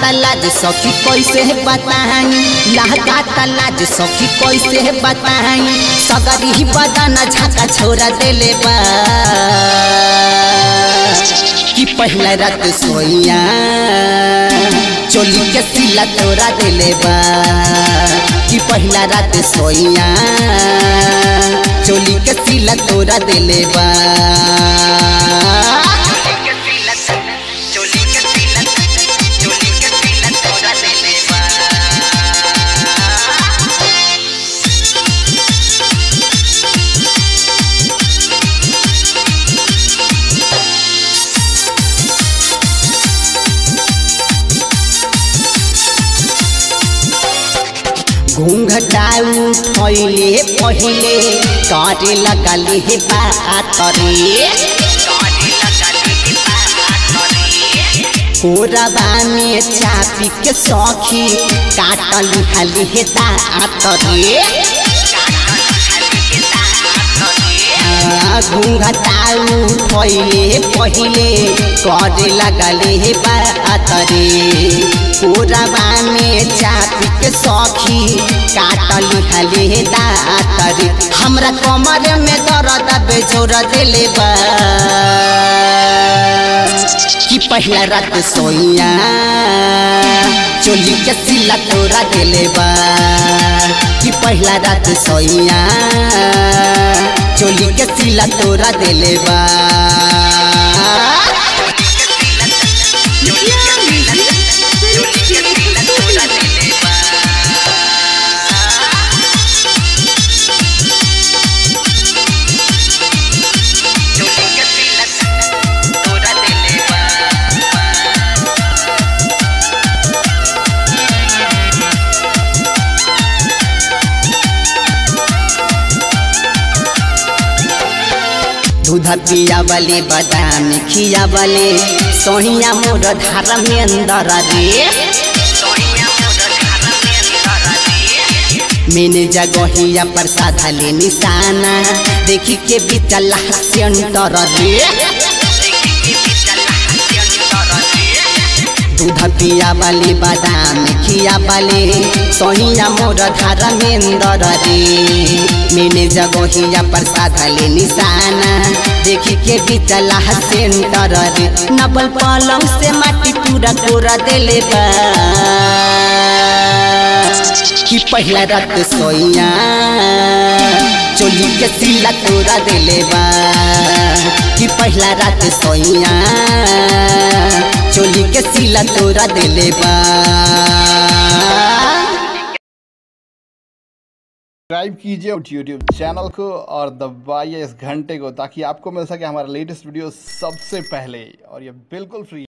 लाज सखी कैसे बताई लहका लाज सखी कैसे बताई सगरी बदन झाका छोड़ा देले बा कि पहला रात सोइया चोली के सिला तोरा देले बा कि पहला रात सोइया चोली के सिला तोरा देले बा घूंघटाऊ फैले पहिले करे लगली हे बात रे कोरबा में चापी के सखी काटली हाली हे दात रे घूंघटाऊ फैले पहिले करे लगले हे बात रे कोरबा में चापी के सखी काटली हाली हे दात रे हमरा कमर में दर्द बेजोर देले बा कि पहला रात सोइया चोली के सिला तोरा देले बा कि पहला रात सोइया चोली के सिला तोरा देले बा दूध पिया बले बादाम खिया बले सोहिया मोर धार में अंदर रे मैंने जगहिया प्रसाद ले निशाना देखी के बिचला सेंटर रे दूध पिया बले बादाम खिया बले सोहिया मोर धार में अंदर रे मैंने जगहिया प्रसाद ले निशाना देखी के बिचला सेंटर रे नबल पलंग से माटी पूरा कोरा देले बा कि पहला रात सोइया चोली के सिला तोरा देले बा कि पहला रात सोइया चोली के सिला तोरा देले बा सब्सक्राइब कीजिए यूट्यूब चैनल को और दबाइए इस घंटे को ताकि आपको मिल सके हमारा लेटेस्ट वीडियो सबसे पहले और ये बिल्कुल फ्री